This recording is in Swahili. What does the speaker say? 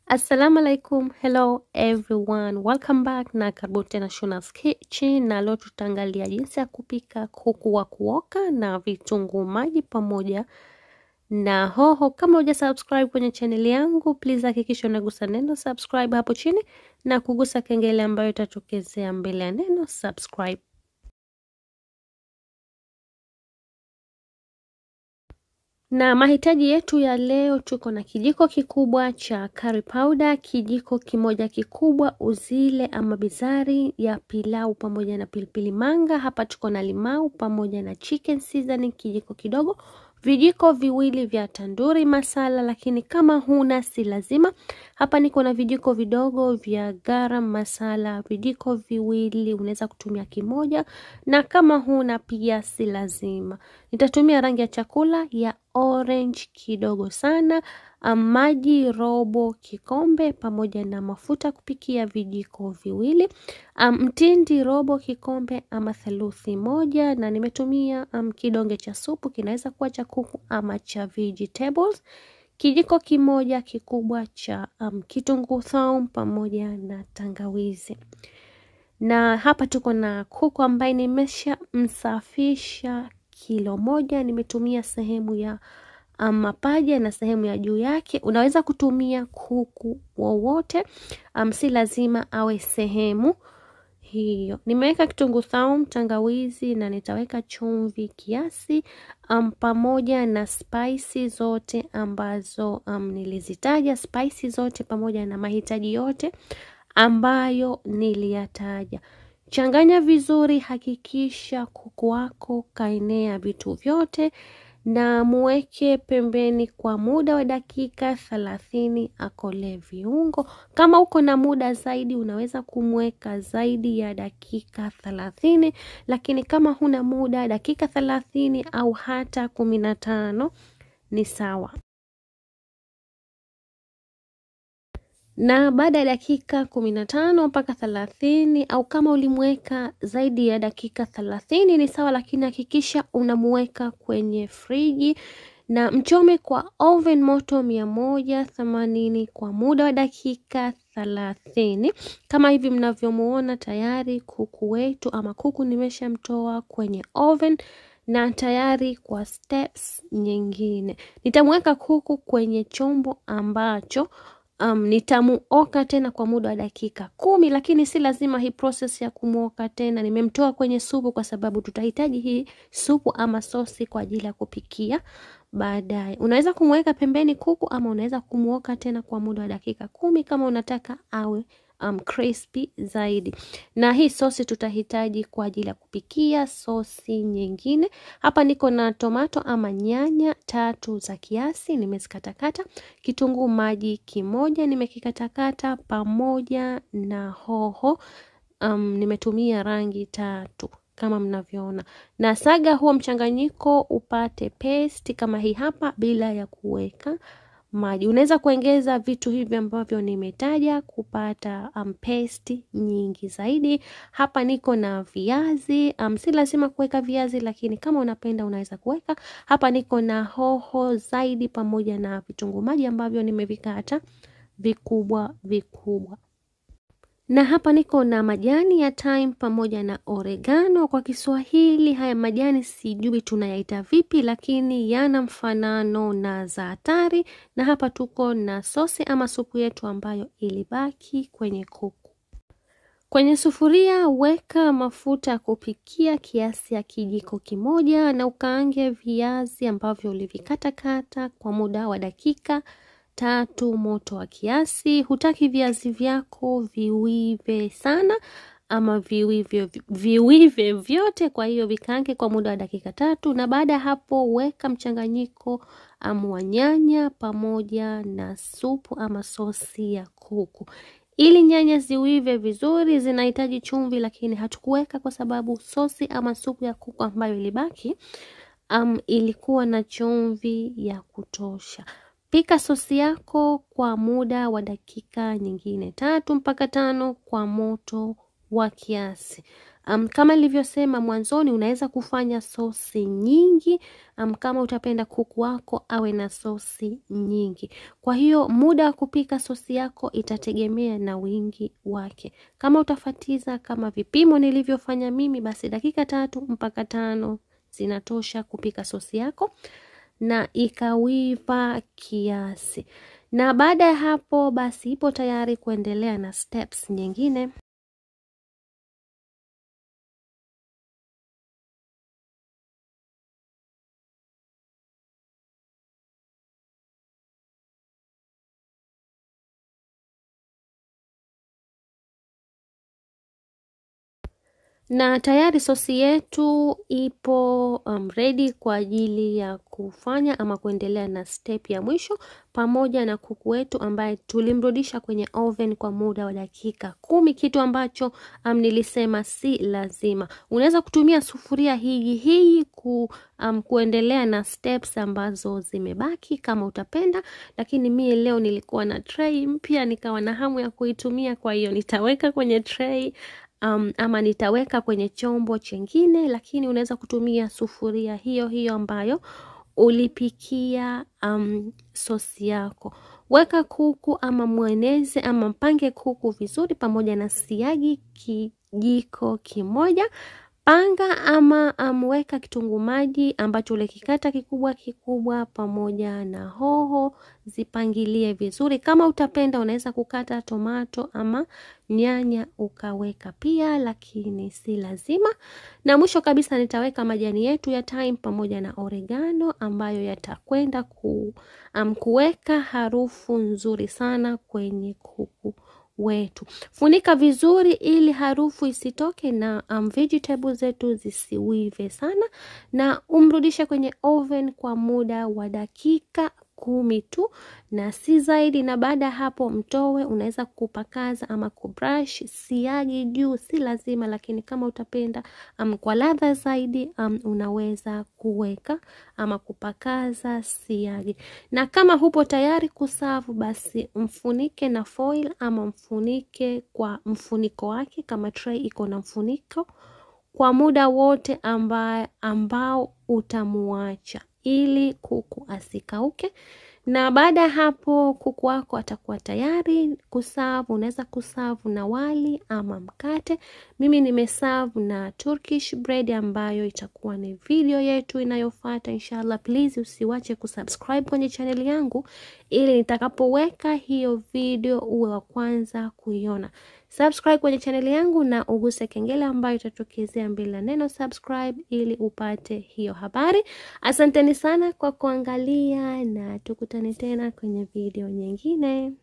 Assalamu alaikum, hello everyone, welcome back na karibu tena Shuna's Kitchen, na leo tutaangalia jinsi ya kupika kuku wa kuoka na vitunguu maji pamoja na hoho. Kama huja subscribe kwenye channel yangu, please hakikisha unagusa neno subscribe hapo chini na kugusa kengele ambayo itatokezea mbele ya neno subscribe. Na mahitaji yetu ya leo, tuko na kijiko kikubwa cha curry powder, kijiko kimoja kikubwa uzile ama bizari ya pilau pamoja na pilipili manga. Hapa tuko na limau pamoja na chicken seasoning kijiko kidogo, vijiko viwili vya tanduri masala, lakini kama huna si lazima. Hapa niko na vijiko vidogo vya garam masala, vijiko viwili, unaweza kutumia kimoja, na kama huna pia si lazima. Nitatumia rangi ya chakula ya orange kidogo sana, maji robo kikombe, pamoja na mafuta kupikia vijiko viwili, mtindi robo kikombe ama theluthi moja, na nimetumia um, kidonge cha supu, kinaweza kuwa cha kuku ama cha vegetables, kijiko kimoja kikubwa cha um, kitunguu saumu pamoja na tangawizi na hapa tuko na kuku ambaye nimesha msafisha kilo moja. Nimetumia sehemu ya um, mapaja na sehemu ya juu yake. Unaweza kutumia kuku wowote, um, si lazima awe sehemu hiyo. Nimeweka kitunguu saumu, tangawizi na nitaweka chumvi kiasi, um, pamoja na spicy zote ambazo um, nilizitaja, spicy zote pamoja na mahitaji yote ambayo niliyataja. Changanya vizuri, hakikisha kuku wako kaenea vitu vyote, na muweke pembeni kwa muda wa dakika thelathini akole viungo. Kama uko na muda zaidi, unaweza kumweka zaidi ya dakika thelathini, lakini kama huna muda, dakika thelathini au hata kumi na tano ni sawa. na baada ya dakika kumi na tano mpaka thelathini au kama ulimweka zaidi ya dakika thelathini ni sawa, lakini hakikisha unamuweka kwenye friji na mchome kwa oven moto mia moja themanini kwa muda wa dakika thelathini. Kama hivi mnavyomuona tayari kuku wetu ama kuku nimeshamtoa kwenye oven na tayari kwa steps nyingine. Nitamweka kuku kwenye chombo ambacho Um, nitamuoka tena kwa muda wa dakika kumi, lakini si lazima hii process ya kumuoka tena. Nimemtoa kwenye supu kwa sababu tutahitaji hii supu ama sosi kwa ajili ya kupikia baadaye. Unaweza kumweka pembeni kuku ama unaweza kumuoka tena kwa muda wa dakika kumi kama unataka awe um, crispy zaidi. Na hii sosi tutahitaji kwa ajili ya kupikia sosi nyingine. Hapa niko na tomato ama nyanya tatu za kiasi nimezikatakata, kitunguu maji kimoja nimekikatakata, pamoja na hoho um, nimetumia rangi tatu kama mnavyoona, na saga huo mchanganyiko upate paste kama hii hapa, bila ya kuweka maji. Unaweza kuongeza vitu hivi ambavyo nimetaja kupata um, paste nyingi zaidi. Hapa niko na viazi um, si lazima kuweka viazi, lakini kama unapenda unaweza kuweka. Hapa niko na hoho zaidi pamoja na vitunguu maji ambavyo nimevikata vikubwa vikubwa na hapa niko na majani ya thyme pamoja na oregano. Kwa Kiswahili haya majani sijui tunayaita vipi, lakini yana mfanano na zaatari. Na hapa tuko na sosi ama supu yetu ambayo ilibaki kwenye kuku. Kwenye sufuria weka mafuta ya kupikia kiasi ya kijiko kimoja, na ukaange viazi ambavyo ulivikatakata kwa muda wa dakika tatu moto wa kiasi. Hutaki viazi vyako viwive sana ama viwive, viwive vyote, kwa hiyo vikaange kwa muda wa dakika tatu, na baada ya hapo weka mchanganyiko wa nyanya pamoja na supu ama sosi ya kuku. Ili nyanya ziwive vizuri, zinahitaji chumvi, lakini hatukuweka kwa sababu sosi ama supu ya kuku ambayo ilibaki um, ilikuwa na chumvi ya kutosha. Pika sosi yako kwa muda wa dakika nyingine tatu mpaka tano kwa moto wa kiasi. Um, kama nilivyosema mwanzoni, unaweza kufanya sosi nyingi um, kama utapenda kuku wako awe na sosi nyingi. Kwa hiyo muda wa kupika sosi yako itategemea na wingi wake. Kama utafatiza kama vipimo nilivyofanya mimi, basi dakika tatu mpaka tano zinatosha kupika sosi yako na ikawiva kiasi. Na baada ya hapo basi ipo tayari kuendelea na steps nyingine. na tayari sosi yetu ipo um, ready kwa ajili ya kufanya ama kuendelea na step ya mwisho, pamoja na kuku wetu ambaye tulimrudisha kwenye oven kwa muda wa dakika kumi, kitu ambacho um, nilisema si lazima. Unaweza kutumia sufuria hii hii ku, um, kuendelea na steps ambazo zimebaki kama utapenda, lakini mie leo nilikuwa na tray mpya nikawa na hamu ya kuitumia, kwa hiyo nitaweka kwenye tray Um, ama nitaweka kwenye chombo chengine, lakini unaweza kutumia sufuria hiyo hiyo ambayo ulipikia um, sosi yako. Weka kuku ama mweneze ama mpange kuku vizuri pamoja na siagi kijiko kimoja. Panga ama amweka kitunguu maji ambacho ulikikata kikubwa kikubwa pamoja na hoho, zipangilie vizuri. Kama utapenda unaweza kukata tomato ama nyanya ukaweka pia, lakini si lazima. Na mwisho kabisa nitaweka majani yetu ya thyme pamoja na oregano ambayo yatakwenda ku, um, kuweka harufu nzuri sana kwenye kuku wetu. Funika vizuri ili harufu isitoke na um, vegetables zetu zisiwive sana, na umrudishe kwenye oven kwa muda wa dakika kumi tu na si zaidi. Na baada ya hapo mtowe, unaweza kupakaza ama kubrush siagi juu, si lazima, lakini kama utapenda um, kwa ladha zaidi um, unaweza kuweka ama kupakaza siagi. Na kama hupo tayari kusavu, basi mfunike na foil ama mfunike kwa mfuniko wake, kama tray iko na mfuniko kwa muda wote amba, ambao utamuacha ili kuku asikauke. Na baada ya hapo kuku wako atakuwa tayari kusavu. Unaweza kusavu na wali ama mkate. Mimi nimesavu na Turkish bread ambayo itakuwa ni video yetu inayofuata inshallah. Please usiwache kusubscribe kwenye channel yangu ili nitakapoweka hiyo video uwe wa kwanza kuiona. Subscribe kwenye channel yangu na uguse kengele ambayo itatokezea mbele ya neno subscribe ili upate hiyo habari. Asanteni sana kwa kuangalia na tukutane tena kwenye video nyingine.